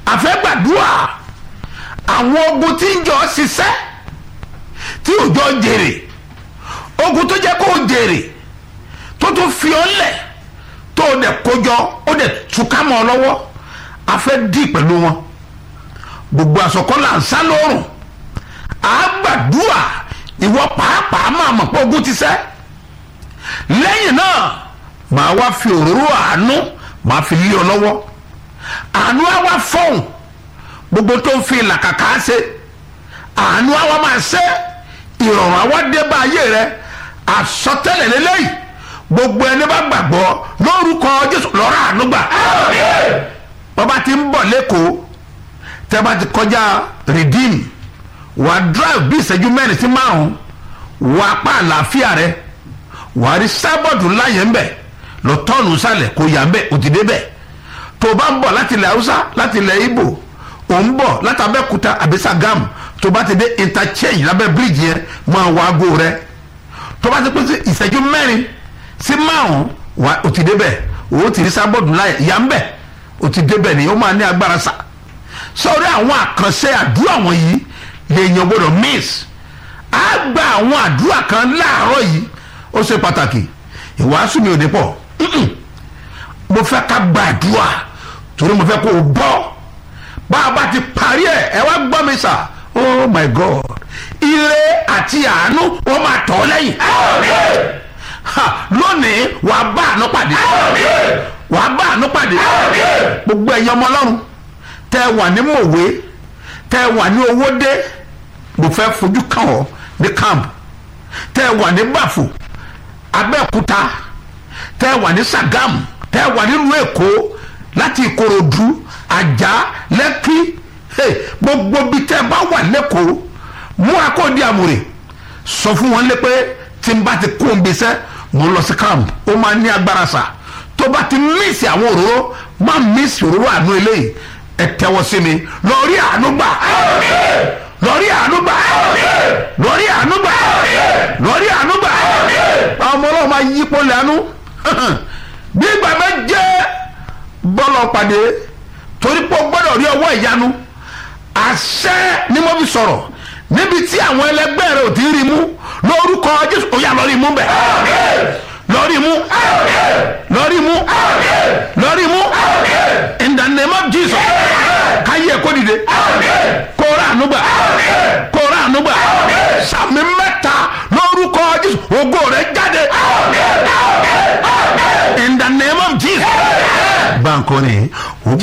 àfẹ́gbàdúrà àwọn ogun tí ń jọ ṣiṣẹ́ tí òjò jèrè ogun tó jẹ́ kó jèrè tó tún fi ọ́ lẹ̀ tó o dẹ̀ kójọ ó dẹ̀ túká mọ́ ọ lọ́wọ́ a fẹ́ dì pẹ̀lú wọn gbogbo àsọkọ́ là ń sá lóòrùn à á gbàdúrà ìwọ pàápàá máa mọ̀ pé ogun ti sẹ́ lẹ́yìn náà màá wá fi òróró àánú màá fi lé ọ lọ́wọ́ àánú á wá fọ́hùn gbogbo tó ń fi làkàkà ṣe àánú á wá máa ṣe ìrọ̀rùn á wá dé bá ayé rẹ àsọtẹ́lẹ̀ lélẹ́yìí gbogbo ẹni bá gbàgbọ́ lórúkọ jésù lọ́rọ̀ àánú gbà bàbá ti ń bọ̀ lẹ́kọ̀ọ́ tẹ́ bá ti kọjá redeem wàá drive bí ìṣẹ́jú mẹ́rin sí márùn-ún wàá pa àlàáfíà rẹ wàá rí sábọ̀dù ńlá yẹn ń bẹ̀ lọ tọ́ọ̀nù sálẹ̀ kó yà ń bẹ̀ ó ti dé bẹ̀ tó o bá ń bọ̀ láti ilẹ̀ haúsá láti ilẹ̀ ibo ò ń bọ̀ láti abẹ́kúta àbí Sàgámù tó o bá ti dé interchange lábẹ́ bíríìjì yẹn máa wá aago rẹ tó o bá ti pín sí ìṣẹ́jú mẹ́rin sí márùn-ún wà ó ti dé bẹ̀ ó ti rí sábọ̀dù ńlá yà ń bẹ̀ ó ti dé bẹ̀ ni ó máa ní agbára sá sọ̀rọ̀ àwọn àkànṣe àdúrà wọ̀nyí lèèyàn gbọ́dọ̀ miss á gba àwọn àdúrà kan láàárọ̀ yìí ó ṣe pàtàkì ìwàásù mi ò ní pọ̀ mo fẹ́ ká gba àdúrà torí mo fẹ́ kó o bọ́ bá a bá ti parí ẹ̀ ẹ wá gbọ́ mi sà oh my god ire àti àánú wọ́n máa tọ̀ ọ́ lẹ́yìn lónìí wàá bá àánú pàdé wàá bá àánú pàdé gbogbo ẹ̀yin ọmọ ọlọ́run tẹ́ ẹ wà ní mòwe tẹ́ ẹ wà ní owódé mo fẹ́ fojú kàn ọ́ ní camp tẹ́ ẹ wà ní bàfò abẹ́òkúta tẹ́ ẹ wà ní Sàgámù tẹ́ ẹ wà nílùú èkó láti ìkòròdú àjà lẹ́kí gbogbo bí tẹ́ ẹ bá wà lẹ́kọ̀ọ́ mú akóòdì àmúrè sọ fún wọn lé pé tí n bá ti kó n bisẹ́ mo lọ sí camp ó máa ní agbára sà tó bá ti mísì àwọn òróró má mísì òróró àánú eléyìí ẹ tẹ́wọ́ sí mi lórí àánú gbà lórí àánú gbà lórí àánú gbà lórí àánú gbà ọmọ ọlọ́run máa yípo lẹ́nu gbígbà méje bọ́lọ̀ pàdé torí pé o gbọ́dọ̀ rí ọwọ́ ìyanu àṣẹ ni mo fi sọ̀rọ̀ níbi tí àwọn ẹlẹgbẹ́ rẹ ò ti rí mú lórúkọ jésù ó yá lórí mú bẹ̀ lórí mú lórí mú lórí mú in the name of jesus káyé ẹ̀ kó dìde kó rà ànúgbà kó rà ànúgbà sàmì mẹ́ta lórúkọ jésù ògo rẹ̀ jáde in the name of jesus. báńkò ni